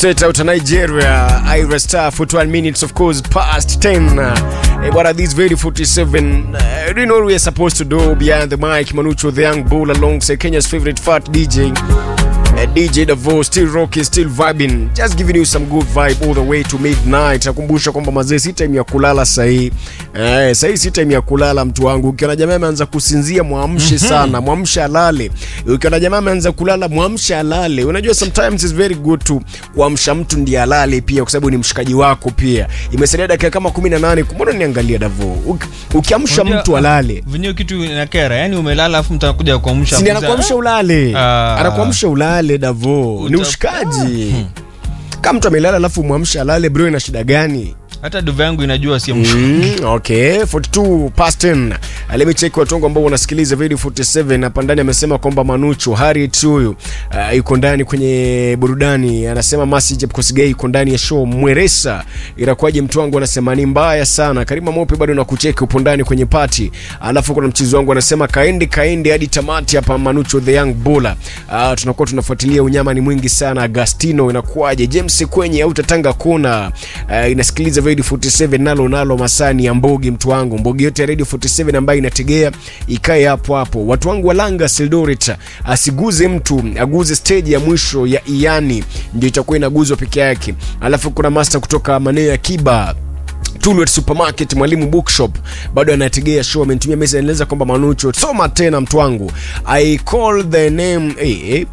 straight out of Nigeria. Ira Star for 12 minutes, of course, past 10. Uh, what are these very 47? Uh, you know what we are supposed to do behind the mic? Manucho, the young bull, alongside Kenya's favorite fat DJ. Uh, DJ Davo still rocking, still vibing, just giving you some good vibe all the way to midnight. Nakumbusha kwamba mazee, si time ya kulala sahii. Eh, sahii si time ya kulala mtu wangu. Ukiona jamaa ameanza kusinzia, mwamshe sana, mwamshe alale. Ukiona jamaa ameanza kulala, mwamshe alale. Unajua sometimes it's very good to kuamsha mtu ndiye alale pia, kwa sababu ni mshikaji wako pia. Imesaidia dakika kama 18. Mbona niangalia Davo, Uki- ukiamsha Unajua, mtu alale venyewe kitu inakera yani umelala afu mtakuja kuamsha si ndiye kuza- anakuamsha ulale, Ah. anakuamsha ulale Davo, ni Uta- ushikaji. Kama mtu amelala alafu mwamsha alale, bro, ina shida gani? hata duva yangu inajua si Mm, okay 42 past 10 Uh, let me check watu wangu ambao wanasikiliza video 47 hapa ndani amesema kwamba Manucho Harriet huyu uh, yuko ndani kwenye burudani anasema Masi Kosgei yuko ndani ya show Mweresa inakuwaje mtu wangu anasema ni mbaya sana Karima Mope bado nakucheki upo ndani kwenye party alafu kuna mchizi wangu anasema kaende kaende hadi tamati hapa Manucho the young bulla uh, tunakuwa tunafuatilia unyama ni mwingi sana Agastino inakuwaje James kwenye au tatanga kuna uh, inasikiliza radio 47 nalo nalo masani ya mbogi mtu wangu mbogi yote ya radio 47 ambayo inategea ikae hapo hapo watu wangu walanga Sildoret asiguze mtu aguze stage ya mwisho ya iani ndio itakuwa inaguzwa peke yake alafu kuna master kutoka maeneo ya Kiba Tulwet Supermarket, Mwalimu Bookshop bado anategea show. Amenitumia message anaeleza kwamba Manucho, soma tena mtu wangu. I call the name eh, eh,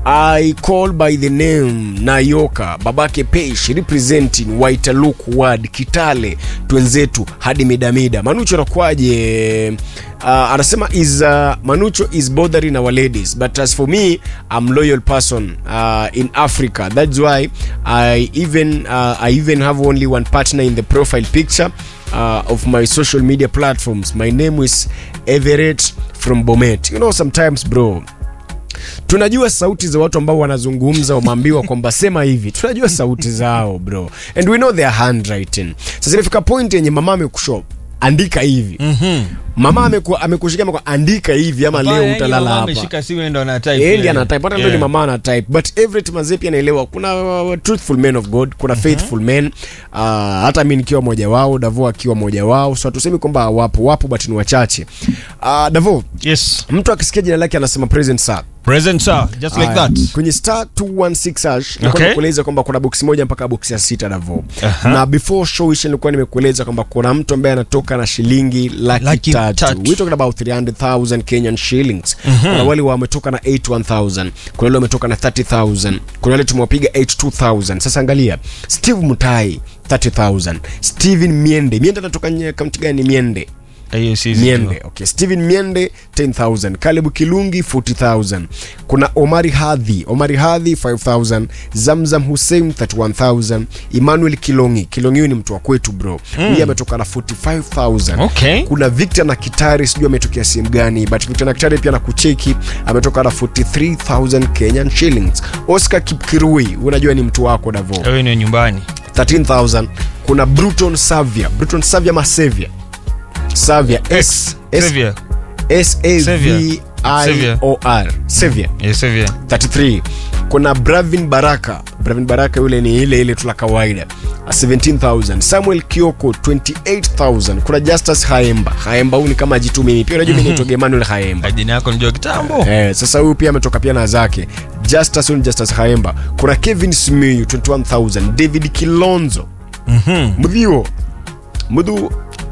I call by the name Nayoka babake Peish representing Waitaluk ward Kitale twenzetu hadi midamida. Manucho anakuwaje? Uh, anasema is uh, Manucho is bothering our ladies but as for me I'm loyal person uh, in Africa that's why I even uh, I even have only one partner in the profile picture uh, of my social media platforms my name is Everett from Bomet you know sometimes bro tunajua sauti za watu ambao wanazungumza wameambiwa kwamba sema hivi tunajua sauti zao bro and we know their handwriting sasa imefika point yenye mama amekusho andika hivi Mhm. mama ameku- amekushikia amekuwa andika hivi ama Baya, leo hiyo utalala mama hapa ameshika simu ndo ana type yeye ndiye yeye. ana type hata ndio ni Yeah. mama ana type but every maze pia anaelewa kuna uh, truthful men of god kuna faithful men uh, hata mimi nikiwa mmoja wao Davo akiwa mmoja wao so hatusemi kwamba wapo wapo but ni wachache uh, Davo Yes. mtu akisikia jina lake anasema present sir Present sir, just like Aya, that. kwenye star 216 hash nilikuwa Okay. nimekueleza kwamba kuna boksi moja mpaka boksi ya sita Davo Aha. na before show ishe nilikuwa nimekueleza kwamba kuna mtu ambaye anatoka na shilingi laki, Laki tatu tatu. we talking about 300,000 Kenyan shillings kuna wale wametoka na 81000 kuna wale wametoka na 30000 kuna wale tumewapiga 82000 sasa angalia Steve Mutai 30000 Steven Miende Miende anatoka nye- kaunti gani Miende Hiyo si Miende. Okay. Steven Miende 10000. Caleb Kilungi 40000. Kuna Omari Hadhi, Omari Hadhi 5000. Zamzam Hussein 31000. Emmanuel Kilongi, Kilongi huyu ni mtu wa kwetu bro. Yeye ametoka na 45000. Okay. Kuna Victor na Kitari sijui ametokea sehemu gani, but Victor na Kitari pia na kucheki ametoka na 43000 Kenyan shillings. Oscar Kipkirui, unajua ni mtu wako Davo. Hiyo ni nyumbani. 13000. Kuna Bruton Savia, Bruton Savia Masevia. Savia S S Xavier. S A V I Xavier. O R Xavier Yes, Xavier. 33 kuna Bravin Baraka Bravin Baraka yule ni ile ile tu la kawaida 17000 Samuel Kioko 28000 kuna Justus Haemba Haemba huyu ni kama jitu mimi pia unajua mimi naitwa Emmanuel Haemba Jina yako najua kitambo. Eh, sasa huyu pia ametoka pia na zake Justus huyu ni Justus Haemba kuna Kevin Simiyu 21000 David Kilonzo Mhm. Mudhio Mudhu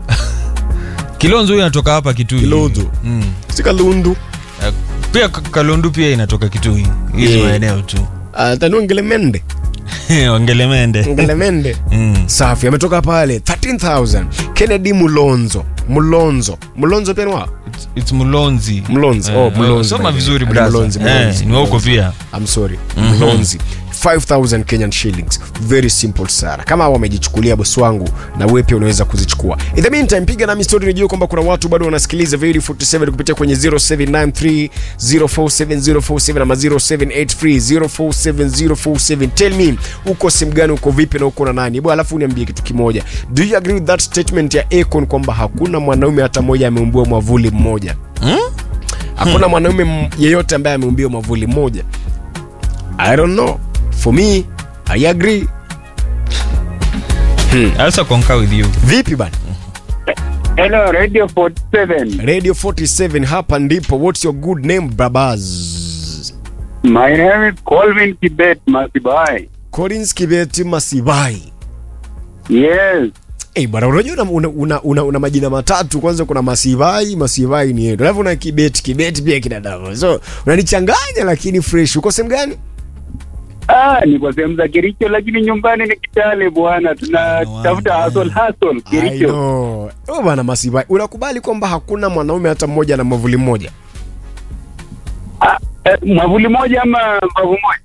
Kilonzo huyu anatoka hapa Kitui. Kilonzo Mm. Sikalundu Eh, Pia K- Kalundu pia inatoka Kitui. Hizi Yeah. maeneo tu. uh, Tanuangelemende Wangelemende. Ngelemende Mm. safi ametoka pale 13000 kennedy mulonzo mulonzo mulonzo pia ni wa It's- It's Mulonzi. Mlonzi. Eh, Oh, Mlonzi, Soma by the way. vizuri Ni brother. Mlonzi, Eh, Mlonzi, ni wa huko Mlonzi. pia. I'm sorry mlonzi 5000 kenyan shillings very simple sana kama wamejichukulia bosi wangu na wewe pia unaweza kuzichukua in the meantime piga nami story nijue kwamba kuna watu bado wanasikiliza very 47 kupitia kwenye 0793047047 ama 0783047047 tell me uko simu gani uko vipi na uko na nani bwana alafu uniambie kitu kimoja do you agree with that statement ya Akon kwamba hakuna mwanaume hata mmoja ameumbiwa mwavuli mmoja hakuna mwanaume m- yeyote ambaye ameumbiwa mwavuli mmoja i don't know for me I agree. I also concur with you. Vipi bana? Hello, Radio 47. Radio 47 hapa ndipo. What's your good name babas? My name is Colvin Kibet Masibai. Collins Kibeti Masibai. Yes. Eh, bwana unajua una, una, una, una, una majina matatu kwanza kuna Masivai, Masivai ni yetu. Alafu una Kibeti, Kibeti pia kina Davo. So unanichanganya lakini fresh. Uko sehemu gani? Ah, ni kwa sehemu za Kericho lakini nyumbani ni Kitale bwana. Tunatafuta hustle hustle I Kericho. know. Oh, bwana Masivai, unakubali kwamba hakuna mwanaume hata mmoja na mwavuli mmoja? Ah, eh, mwavuli moja ama mbavu moja?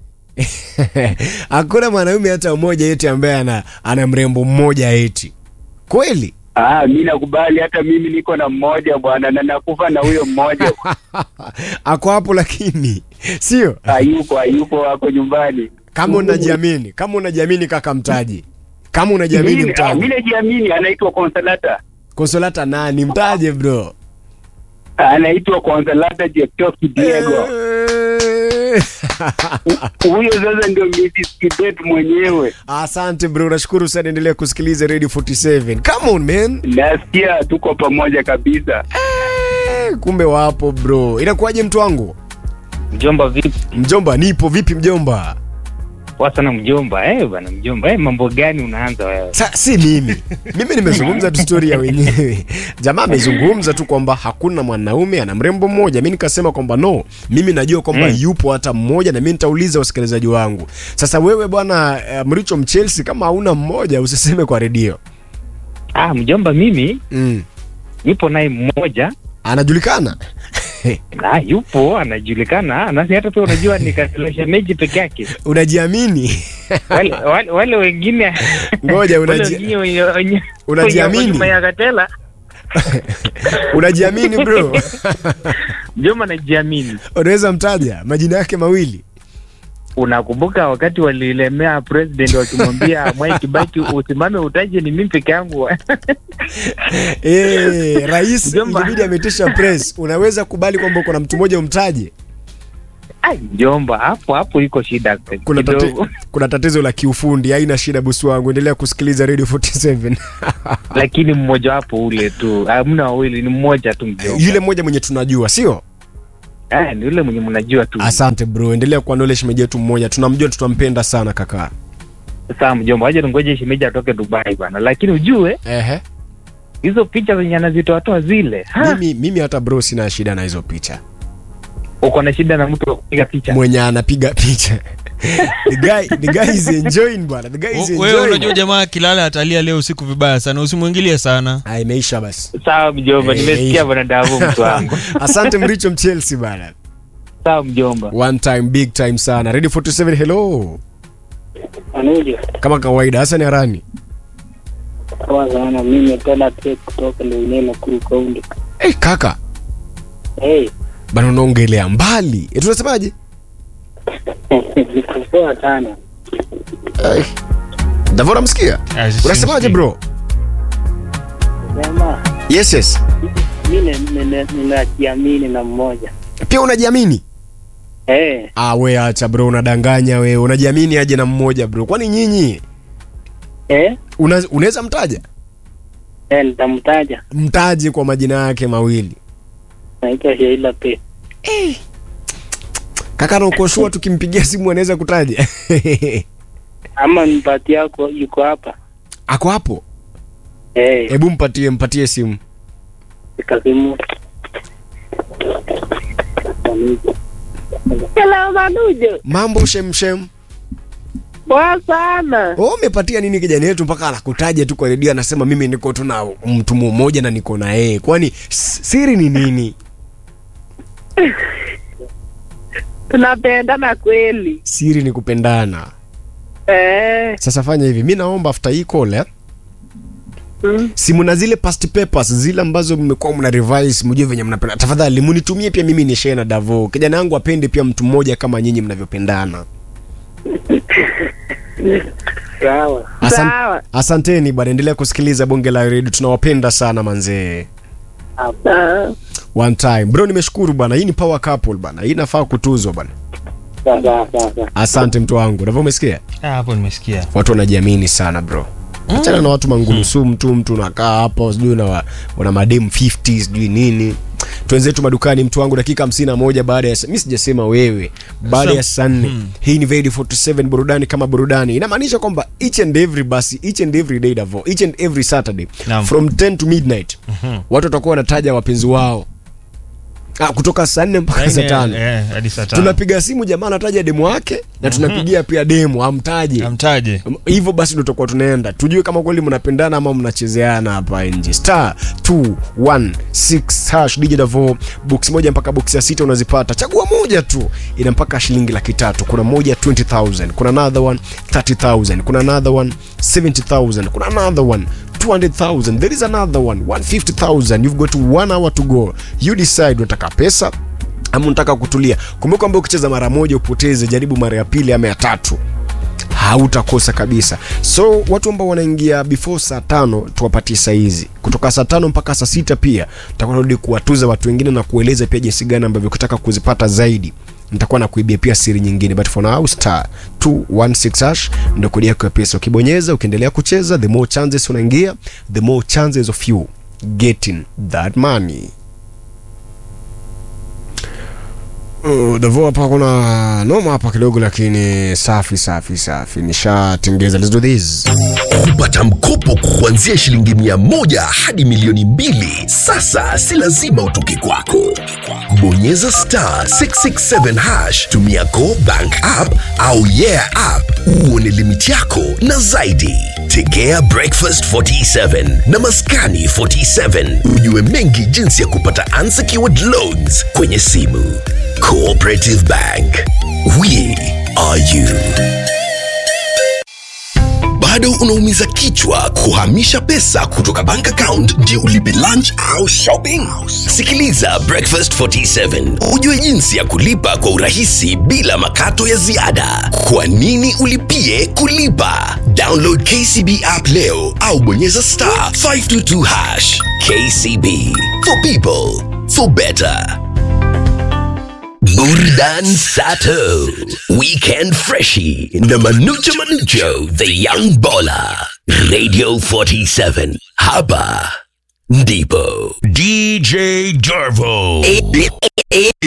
hakuna mwanaume hata mmoja eti ambaye ana, ana mrembo mmoja eti. Kweli? Ah, mimi nakubali hata mimi niko na mmoja bwana na nakufa na huyo mmoja. Ako hapo lakini sio Hayuko, hayuko wako nyumbani. kama unajiamini, kama unajiamini kaka mtaji. Kama unajiamini Mimi ah, mtaji. mimi najiamini anaitwa Consolata. Konsolata nani? Mtaje bro. Anaitwa Consolata Jetoki Diego. Eh. Huyo sasa ndio Mrs. Kibet mwenyewe. Asante bro, nashukuru sana. Endelea kusikiliza Radio 47. Come on man. Nasikia tuko pamoja kabisa. Eh, kumbe wapo bro. Inakuwaje mtu wangu? Mjomba vipi? Mjomba, nipo vipi mjomba? Poa sana mjomba. Eh bana mjomba. Eh mambo gani unaanza wewe? Sa, si mimi mimi nimezungumza tu story ya wenyewe jamaa amezungumza tu kwamba hakuna mwanaume ana mrembo mmoja mi nikasema kwamba no mimi najua kwamba Mm. yupo hata mmoja na mi nitauliza wasikilizaji wangu sasa wewe bwana uh, mricho mchelsea kama hauna mmoja usiseme kwa redio Ah mjomba mimi mm. nipo naye mmoja anajulikana na yupo anajulikana na si hata pia unajua ni katilosha meji peke yake. unajiamini Wale, wale, wale wengine Ngoja, wale unaji- wengine wenye- wenye- Unajiamini? wenye nyuma ya Katela. unajiamini bro Mjomba najiamini. unaweza mtaja majina yake mawili Unakumbuka wakati walilemea president wakimwambia Mwai Kibaki usimame utaje ni mimi peke yangu. Eh, rais Mjomba. ilibidi ametisha press unaweza kubali kwamba kuna mtu mmoja umtaje Ai mjomba hapo hapo iko shida kuna, tate, kidogo. kuna tatizo la kiufundi haina shida bosi wangu endelea kusikiliza radio 47 lakini mmoja wapo ule tu hamna wawili ni mmoja tu mjomba yule mmoja mwenye tunajua sio eh, ni yule mwenye mnajua tu asante bro endelea kuwa knowledge shemeji yetu mmoja tunamjua tutampenda sana kaka saa mjomba waje tungoje shemeji atoke dubai bana lakini ujue ehe hizo picha zenye anazitoatoa zile ha, mimi, mimi hata bro sina shida na hizo picha uko na shida na mtu wa kupiga picha mwenye anapiga picha the guy, the guy is enjoying bwana the guy is wewe unajua enjoying jamaa kilala atalia leo usiku vibaya sana usimwingilie sana ah imeisha basi sawa mjomba Eh, nimesikia bwana davu mtu wangu asante mricho mchelsea bana sawa mjomba one time big time sana radio 47 hello Anuja kama kawaida hasan arani poa sana, mimi tena tek kutoka Leunene Nakuru County. hey, kaka Hey, bana unaongelea mbali e, tunasemaje niko poa sana. hey. davora msikia Ah, si- unasemaje simsikii. bro Sema yes yes mimi nina- ninajiamini na mmoja. pia unajiamini Eh, ah we acha bro unadanganya we unajiamini aje na mmoja bro kwani nyinyi eh, una- unaweza mtaja eh, nitamtaja. mtaje kwa majina yake mawili Naitwa Sheila P. kaka nakoshua tukimpigia simu anaweza kutaja Ama mpati yako yuko hapa. ako hapo Eh, hebu mpatie mpatie simu kasimu. Anuja. Hello Manujo. mambo shemshem Poa sana. Oh, umepatia nini kijana yetu mpaka anakutaja tu kwa redio anasema mimi niko tu na mtu mmoja na niko na yeye kwani s- siri ni nini Tunapendana kweli. siri ni kupendana Eh, sasa fanya hivi mi naomba after hii call eh? mm. simu na zile past papers zile ambazo mmekuwa mna revise mjue venye mnapenda tafadhali munitumie pia mimi ni share na davo kijana yangu apende pia mtu mmoja kama nyinyi mnavyopendana sawa. Asan, Sawa. asanteni bwana endelea kusikiliza bonge la redio tunawapenda sana manzee Ah, one time bro nimeshukuru bwana hii ni power couple bwana hii inafaa kutuzwa bwana Sawa sawa sawa sawa. asante mtu wangu navyo umesikia Ah, hapo nimesikia watu wanajiamini sana bro achana na watu mangulusumu tu mtu unakaa hapo sijui una, una mademu 50 sijui nini twenzetu madukani mtu wangu dakika 51 baada ya mi sijasema wewe baada ya saa nne hii ni Vedi 47 burudani kama burudani inamaanisha kwamba each and every basi each and every day Davo, each and every saturday Naam. from 10 to midnight watu watakuwa wanataja wapenzi wao ah, kutoka saa nne mpaka saa tano Eh, hadi saa tano tunapiga simu jamaa anataja demu wake na tunapigia pia demu amtaje amtaje hivyo basi ndo tutakuwa tunaenda tujue kama kweli mnapendana ama mnachezeana hapa nje star 216 hash DJ Davo box moja mpaka box ya sita unazipata chagua moja tu ina mpaka shilingi laki tatu kuna moja 20000 kuna another one 30000 kuna another one 70000 kuna another one 200,000 there is another one 150,000 you've got one hour to go you decide unataka pesa ama unataka kutulia kumbuka kwamba ukicheza mara moja upoteze jaribu mara ya pili ama ya tatu hautakosa kabisa so watu ambao wanaingia before saa tano tuwapatie saa hizi kutoka saa tano mpaka saa sita pia tutakuwa narudi kuwatuza watu wengine na kueleza pia jinsi gani ambavyo ukitaka kuzipata zaidi nitakuwa na kuibia pia siri nyingine but for now star 216 hash ndio kodi yako ya pesa ukibonyeza ukiendelea kucheza the more chances unaingia the more chances of you getting that money Uh, Davo hapa kuna noma hapa kidogo lakini safi safi safi nishatengeza let's do this kupata mkopo kuanzia shilingi mia moja hadi milioni mbili sasa si lazima utoke kwako bonyeza star 667 hash tumia go bank app au yeah app uone limiti yako na zaidi tegea breakfast 47 na maskani 47 ujue mengi jinsi ya kupata unsecured loans kwenye simu cooperative bank we are you bado unaumiza kichwa kuhamisha pesa kutoka bank account ndio ulipe lunch au shopping sikiliza breakfast 47 ujue jinsi ya kulipa kwa urahisi bila makato ya ziada kwa nini ulipie kulipa download kcb app leo au bonyeza star 522 hash kcb for people for better Burdan Sato, Weekend Freshie, na Manucho Manucho, The Young Baller, Radio 47, Haba, Ndipo, DJ Dervo.